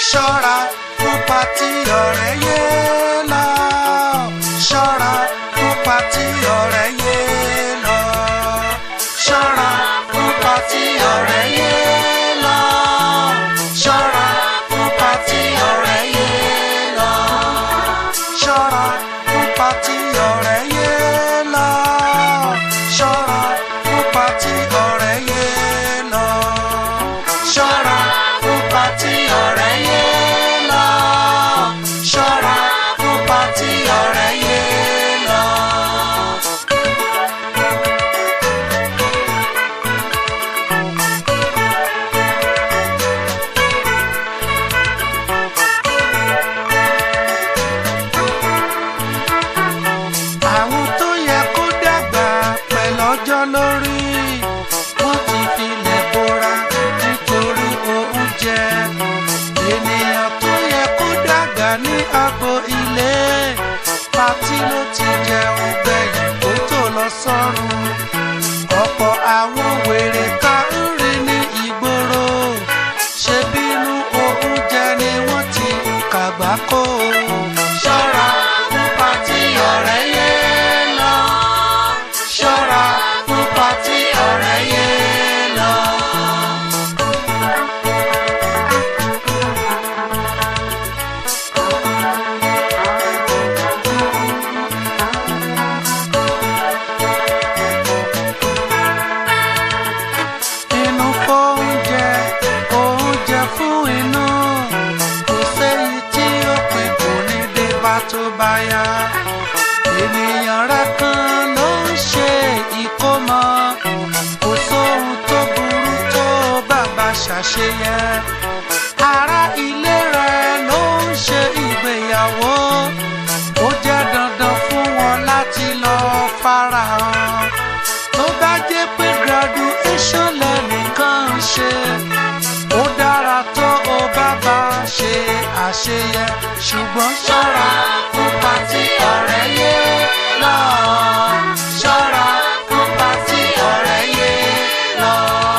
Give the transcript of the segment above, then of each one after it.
ṣọ́ra fún pátí ọ̀rẹ́ yé lọ. ṣọ́ra fún pátí ọ̀rẹ́ yé lọ. ṣọ́ra fún pátí ọ̀rẹ́ yé lọ. ṣọ́ra fún pátí ọ̀rẹ́ yé lọ. ṣọ́ra fún pátí ọ̀rẹ́ yé lọ. ṣọ́ra fún pátí ọ̀rẹ́ yé lọ. ṣọ́ra fún pátí ọ̀rẹ́ yé lọ. ṣọ́ra fún pátí ọ̀rẹ́ yé lọ. àwọn tó yẹ kó dàgbà pẹ̀lú ọjọ́ lórí wọ́n ti filẹ̀ bora nítorí oúnjẹ ènìyàn tó yẹ kó dàgbà ní agbo ilé pátí ló ti jẹun gbẹ̀yìn kó tó lọ sọ́run ọ̀pọ̀ àwọn wèrè ká ń rí ní ìgboro ṣe bínú oúnjẹ ni wọ́n ti kàgbá kó ṣọ́ra fún pátí ọ̀rẹ́ yé lọ ṣọ́ra fún pátí ọ̀rẹ́ yé lọ. inú fóúnjẹ oúnjẹ fún inú kò séyìí tí ó pè kò ní dé bá tó bá yá ènìyàn rẹ kan ló ń ṣe ìkómọ kò sóhun tó burú tó bàbá ṣàṣeyẹ ará ilé rẹ ló ń ṣe ìgbéyàwó ó jẹ́ dandan fún wọn láti lọ farahàn tó bá jẹ́ pé graduation lẹ́nìkan ń ṣe ó dára tó o bá bá ṣe àṣeyẹ ṣùgbọ́n ṣọ́ra fún pátí ọ̀rẹ́ yé lọ. ṣọ́ra fún pátí ọ̀rẹ́ yé lọ.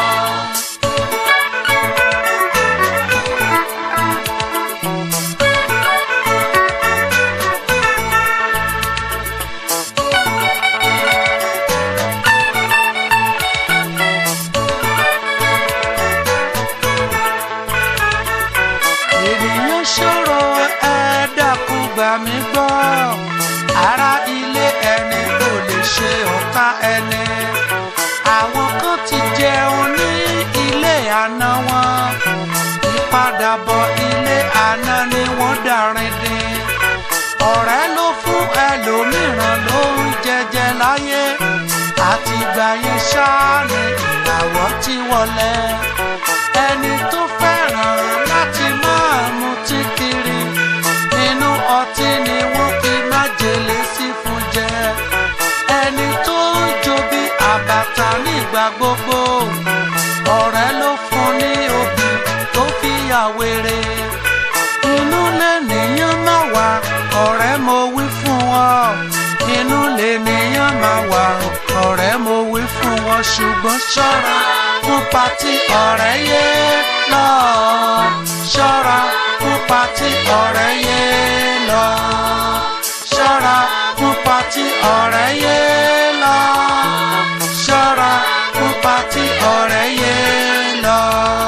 ènìyàn ṣòro ẹ dákun gbà mí gbọ́ ara ilé ẹni kò lè ṣe ọ̀tá ẹni àwọn kan ti jẹun ní ilé àná wọn ìpadàbọ̀ ilé àná ni wọ́n darin dín ọ̀rẹ́ ló fún ẹlòmíràn ló ń jẹjẹ láyé àtìgbà yẹn ṣáá ni ìràwọ̀ ti wọlé ẹni tó fẹ́ràn láti máa mutí kiri inú ọtí ni wọ́n fi májèlé sí fún jẹ ẹni tó ń jó bí àbàtà nígbà gbogbo ọ̀rẹ́ ló fún ní obì tó fi yà wèrè inú lẹ́nìyàn máa wà ọ̀rẹ́ mo wí fún ọ inú lẹ́nìyàn máa wà ọ̀rẹ́ mo wí fún ọ ṣùgbọ́n ṣọ́ra fún pátí ọ̀rẹ́ yé lọ ṣọ́ra fún pátí ọ̀rẹ́ yé lọ ṣọ́ra fún pátí ọ̀rẹ́ yé lọ ṣọ́ra fún pátí ọ̀rẹ́ yé lọ.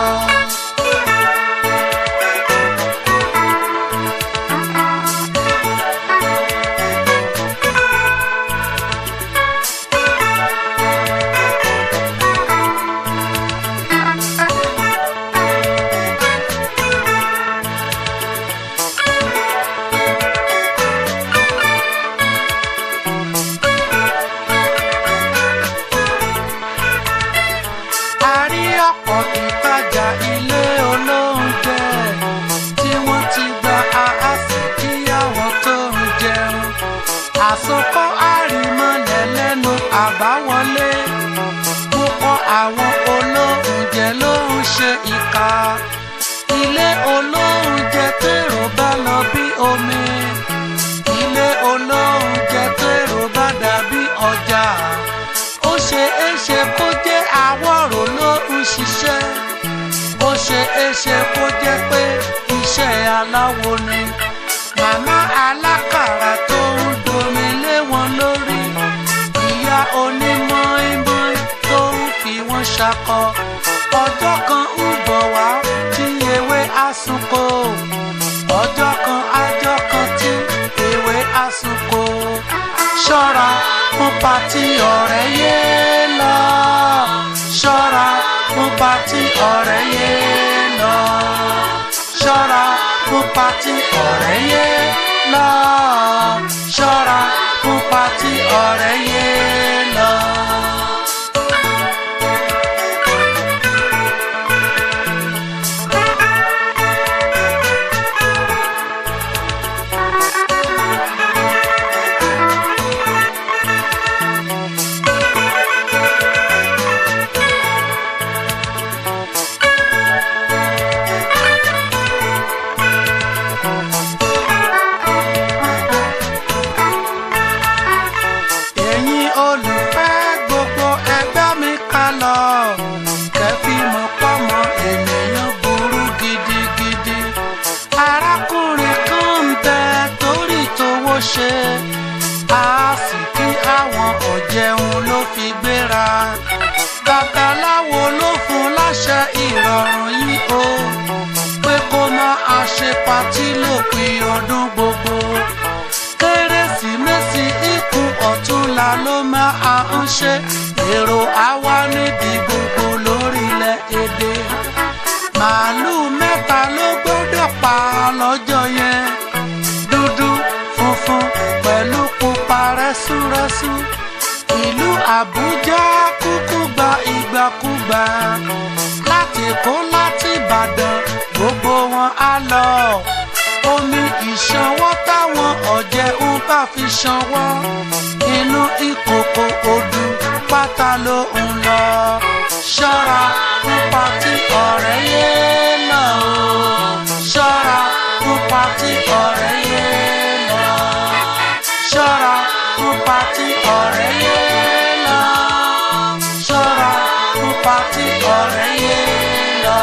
a rí ọ̀pọ̀ ìtajà ilé olóúnjẹ tí wọ́n ti gba àásì kí àwọn tó ń jẹun àsopọ̀ àrímọ́lẹ̀ lẹ́nu àbáwọlé púpọ̀ àwọn olóúnjẹ ló ń ṣe ìka ilé olóúnjẹ tèrò bá lọ bí omi ilé olóúnjẹ tèrò bá dàbí ọjà ó ṣe é ṣe kó jẹ́ àwọ̀rò ló ń ṣiṣẹ́ ó ṣe é ṣe kó jẹ́ pé iṣẹ́ aláwo ni màmá alákàrà tó ń domi lé wọn lórí ìyá onímọ̀-ìmọ̀ tó ń fi wọ́n ṣakọ ọjọ́ kan ń bọ̀ wá tí ewé àsùnkò ọjọ́ kan ajọ́ kan tí ewé àsùnkò ṣọ́ra fún patí ọ̀rẹ́ yé lọ ṣọ́ra fún patí ọ̀rẹ́ yé lọ ṣọ́ra fún patí ọ̀rẹ́ yé lọ ṣọ́ra fún patí ọ̀rẹ́ yé lọ. ẹ̀yin olùfẹ́ gbogbo ẹgbẹ́ mi ká lọ kẹfí mọ̀ pọ́mọ ènìyàn burú gidigidi arákùnrin kan ń bẹ torí tówó ṣe a sì kí àwọn ọ̀jẹun ló fi gbéra babaláwo ló fún láṣẹ ìrọ̀rùn yìí o pé kó máa ṣe patí lópin ọdún gbogbo kérésìmesì ikú ọ̀túnla ló máa ń ṣe èrò àwa níbi gbogbo lórílẹ̀ èdè màálùú mẹ́ta ló gbọ́dọ̀ pa lọ́jọ́ yẹn dúdú funfun pẹ̀lú pupa rẹ́súrẹ́sú ìlú àbújá kúkú gba ìgbàkúgbà láti kó láti ìbàdàn gbogbo wọn á lọ omi ìṣanwọ́ táwọn ọ̀jẹ̀ ń bá fi ṣanwọ́ inú ìkòkò odù pátá ló ń lọ ṣọ́ra fún patí ọ̀rẹ́ yé lọ o ṣọ́ra fún patí ọ̀rẹ́ yé lọ ṣọ́ra fún patí ọ̀rẹ́ yé lọ ṣọ́ra fún patí ọ̀rẹ́ yé lọ.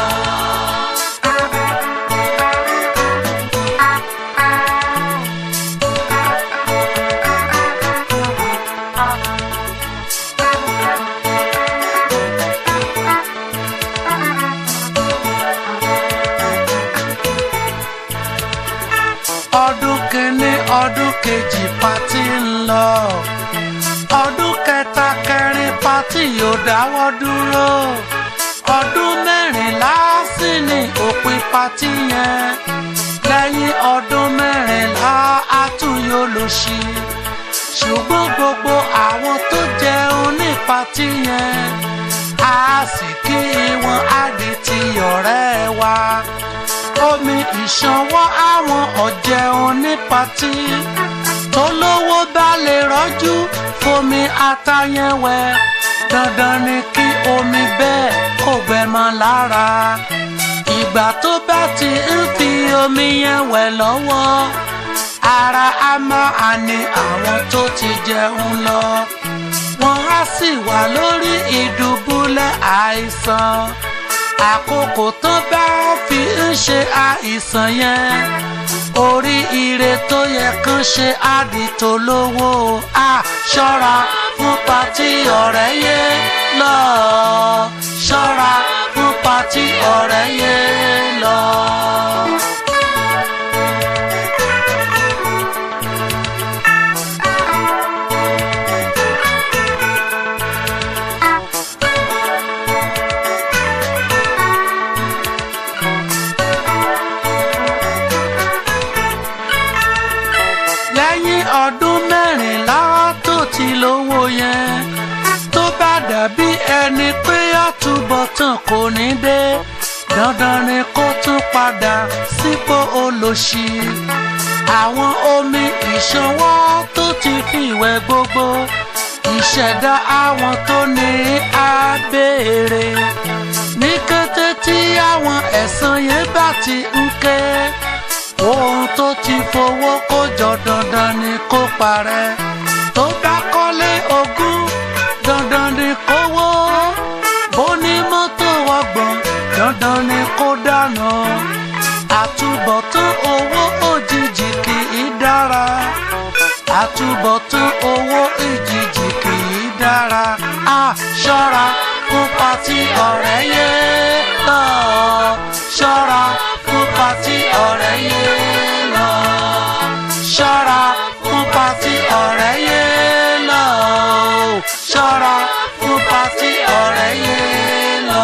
ọdún kìíní ọdún kejì pátí ń lọ ọdún kẹta kẹrin pátí yóò dáwọ́ dúró ọdún mẹ́rìnlá sí ní òpin pátí yẹn lẹ́yìn ọdún mẹ́rìnlá àtúnyó ló ṣí ṣùgbọ́n gbogbo àwọn tó jẹun ní pátí yẹn a sì kí wọn á di ti ọ̀rẹ́ wa omi ìṣanwọ́ àwọn ọ̀jẹun ní patí tó lówó bá lè rọ́jú fomi atayẹ̀wẹ̀ dandan ni kí omi bẹ́ẹ̀ kó gbẹ mọ́ lára ìgbà tó bá ti ń fi omi yẹn wẹ̀ lọ́wọ́ ara á máa ní àwọn tó ti jẹun lọ wọ́n á sì wà lórí ìdùbúlẹ̀ àìsàn àkókò tó bá fi ń ṣe àìsàn yẹn orí ire tó yẹ kán ṣe àdìtò lówó a ṣọ́ra fún patí ọ̀rẹ́ yé lọ ṣọ́ra fún patí ọ̀rẹ́ yé lọ. lẹ́yìn ọdún mẹ́rìnlá tó ti lówó yẹn tó bá dàbí ẹni pé àtúbọ̀tán kò ní dé dandan ni kó tún padà sípò olòṣì àwọn omi ìṣanwọ́ tó ti fi ìwẹ̀ gbogbo ìṣẹ̀dá àwọn tó ní á béèrè ní kété tí àwọn ẹ̀san yẹn bá ti ń ké ohun tó ti fowó kó jọ dandan ni kó parẹ́ tó bá kọ́lé ogún dandan ni kó wó bó ní mọ́tò ọgbọ̀n dandan ni kó dànù àtúbọ̀. àtúbọ̀tán owó òjijì kì í dára àtúbọ̀tán owó òjijì kì í dára a ṣọ́ra fún pati ọ̀rẹ́ yé lọ ṣọ́ra fún pati ọ̀rẹ́ yé lọ ṣọ́ra fún pati ọ̀rẹ́ yé lọ ṣọ́ra fún pati ọ̀rẹ́ yé lọ.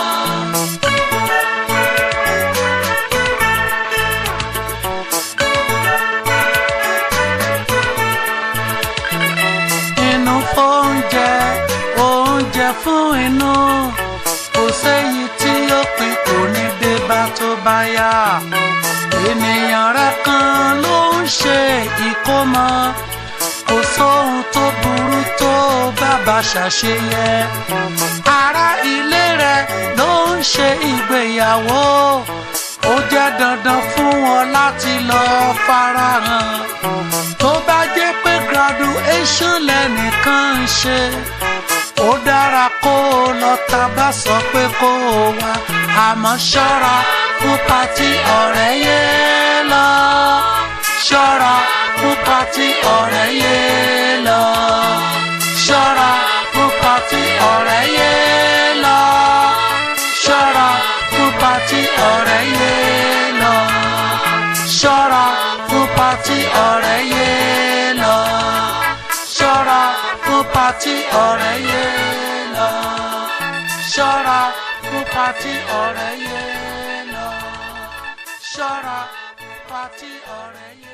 inú fóúnjẹ oúnjẹ fún inú kò séyìí tí ó pin kò ní dé bá tó bá yá ènìyàn rẹ kan ló ń ṣe ìkómọ kò sóhun tó burú tó bàbá ṣàṣeyẹ ará ilé rẹ ló ń ṣe ìgbéyàwó ó jẹ́ dandan fún wọn láti lọ farahàn tó bá jẹ́ pé graduation lẹ́nìkan ń ṣe ó dára kó o lọ tá bá sọ pé kó o wá àmọ́ ṣọ́ra fún pati ọ̀rẹ́ yé lọ ṣọ́ra fún pati ọ̀rẹ́ yé lọ ṣọ́ra fún pati ọ̀rẹ́ yé lọ ṣọ́ra fún pati ọ̀rẹ́ yé lọ ṣọ́ra fún pati ọ̀rẹ́ yé lọ ṣọ́ra fún pati ọ̀rẹ́ yé lọ ṣọ́ra fún pati ọ̀rẹ́ yé lọ ṣọ́ra pati ọ̀rẹ́ yé.